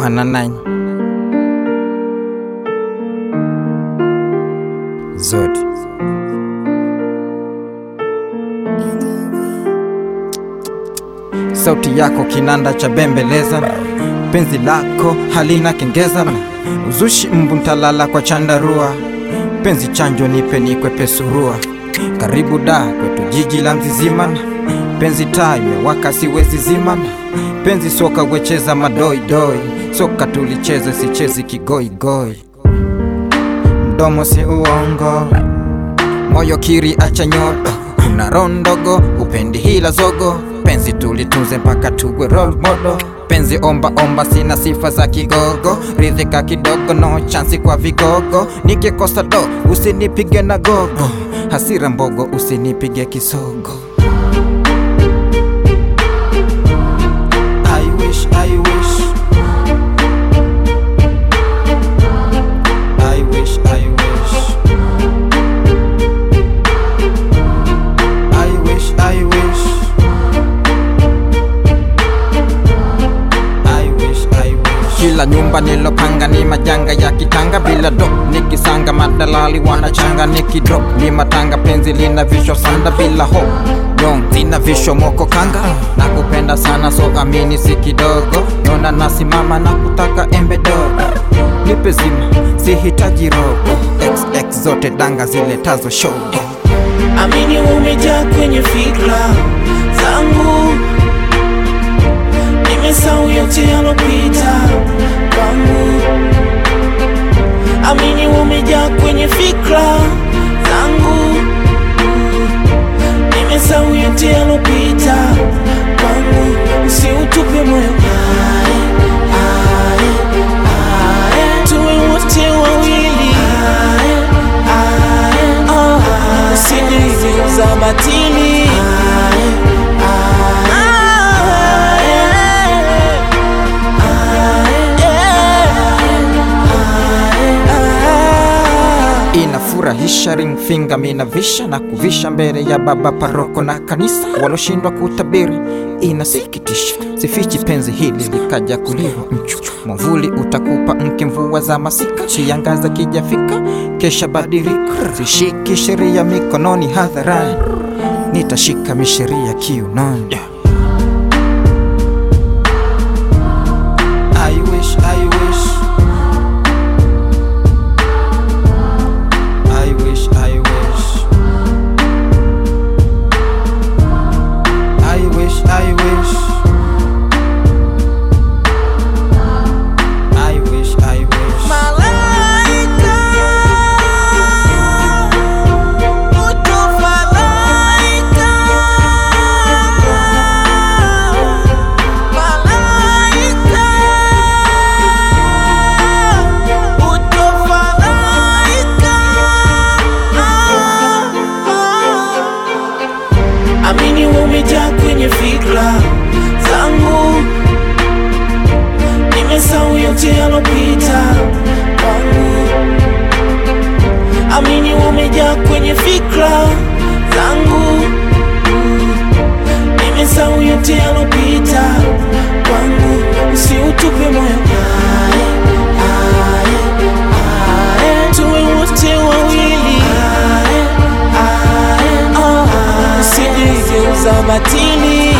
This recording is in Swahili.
Yohana 9 Zodi sauti yako kinanda cha bembeleza, penzi lako halina kengeza, uzushi mbu ntalala kwa chandarua, penzi chanjo nipe nikwepe surua, karibu da kwetu jiji la Mzizimana, penzi taa imewaka siwezi zimana, penzi soka wecheza madoidoi, soka tulicheze sichezi kigoigoi, mdomo si uongo, moyo kiri acha nyodo, kuna roho ndogo, upendi hila zogo penzi tulitunze mpaka tuwe role model penzi omba omba sina sifa za kigogo ridhika kidogo no chansi kwa vigogo nikikosa do usinipige na gogo hasira mbogo usinipige kisogo I wish, I wish. I wish, I wish. I wish, I wish. I wish, I wish. Kila nyumba nilopanga ni majanga ya kitanga bila do nikisanga madalali wanachanga nikidrop ni matanga penzi lina visho sanda bila ho Dong, zina visho moko kanga na kupenda sana so amini si kidogo yona nasimama na kutaka embe dogo nipe zima sihitaji rogo xx zote danga ziletazo shogo Amini umejaa kwenye fikra zangu, nimesahau yote yalopita kwangu. Amini umejaa kwenye fikra zangu, nimesahau yote yalopita kwangu. Usiutupe moyo, ae, ae, ae. tuwe wote wawili ae, ae, oh, usijigeuza batili inafurahisha ring finger minavisha na kuvisha mbele ya baba paroko na kanisa waloshindwa kutabiri inasikitisha sifichi penzi hili likaja kuliwa mchu mwavuli utakupa mke mvua za masika kiangaza kijafika kesha badilika sishiki sheria mikononi hadharani nitashika misheria kiunoni I wish, I wish. I wish, I wish. I wish, I wish. I wish, I wish. Malaika, utofalaika. Malaika, utofalaika. Amini umejaa kwenye fikra zangu nimesahau yote yalopita kwangu. Amini umejaa kwenye fikra zangu, Mm. nimesahau yote yalopita kwangu. Usiutupe moyo, ae, ae, ae. tuwe wote wawili, ae, ae, oh, usijigeuza batili